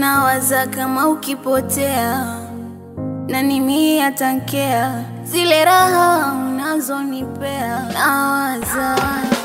nawaza kama ukipotea nani mie atankea zile raha unazonipea nawaza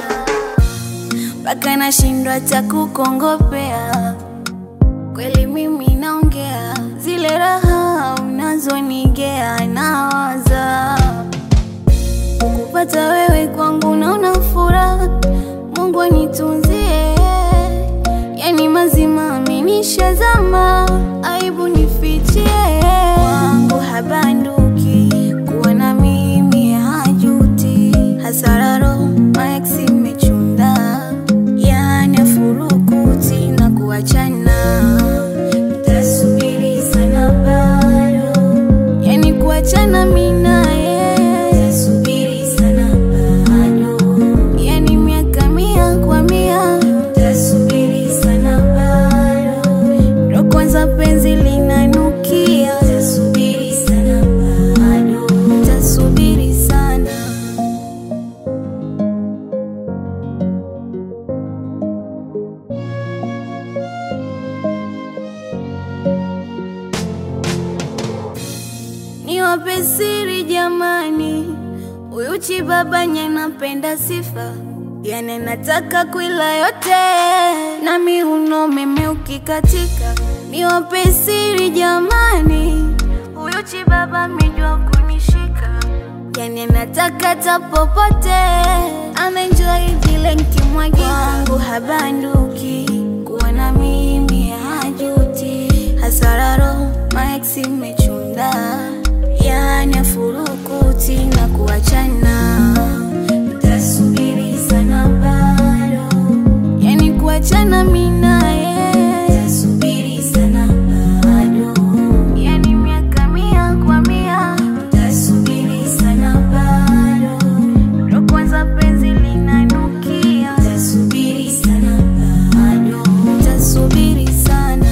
mpaka nashindwa hata kukongopea kweli mimi naongea zile raha unazonigea nawaza kukupata wewe kwangu naona furaha mungu anitunzie yani mazima amenishazama aibu nifichie wangu habanduki kuwa na mimi hajuti hasararo maeksi mechunda yani afurukuti na kuachana tasubiri sana bado yani kuachana minaye tasubiri sana bado yani miaka mia kwa mia tasubiri sana bado ndo kwanza penzi linanukia tasubiri sana bado tasubiri sana niwape siri jamani, huyu chibabanye napenda sifa, yani nataka kuila yote na miuno meme ukikatika. Niwape siri jamani, huyu chibaba mijua kunishika, yani nataka tapopote, anaenjoy vile nkimwagika wangu habanduki, kuwa na mimi hajuti, hasararo maeksi mechunda yani afurukuti na kuachana tasubiri sana bado yani kuachana minaye tasubiri sana bado yani miaka mia kwa mia tasubiri sana bado ndo kwanza penzi linanukia tasubiri sana bado tasubiri sana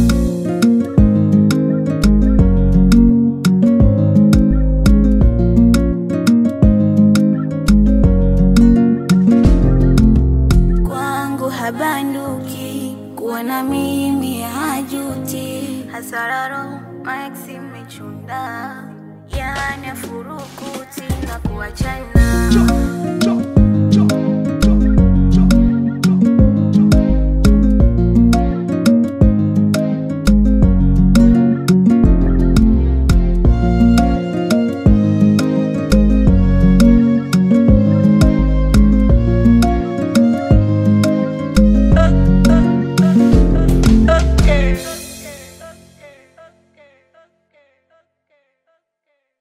kwangu habanduki kuwa na mimi hajuti hasararo maeksi mechunda yani afurukuti na kuachana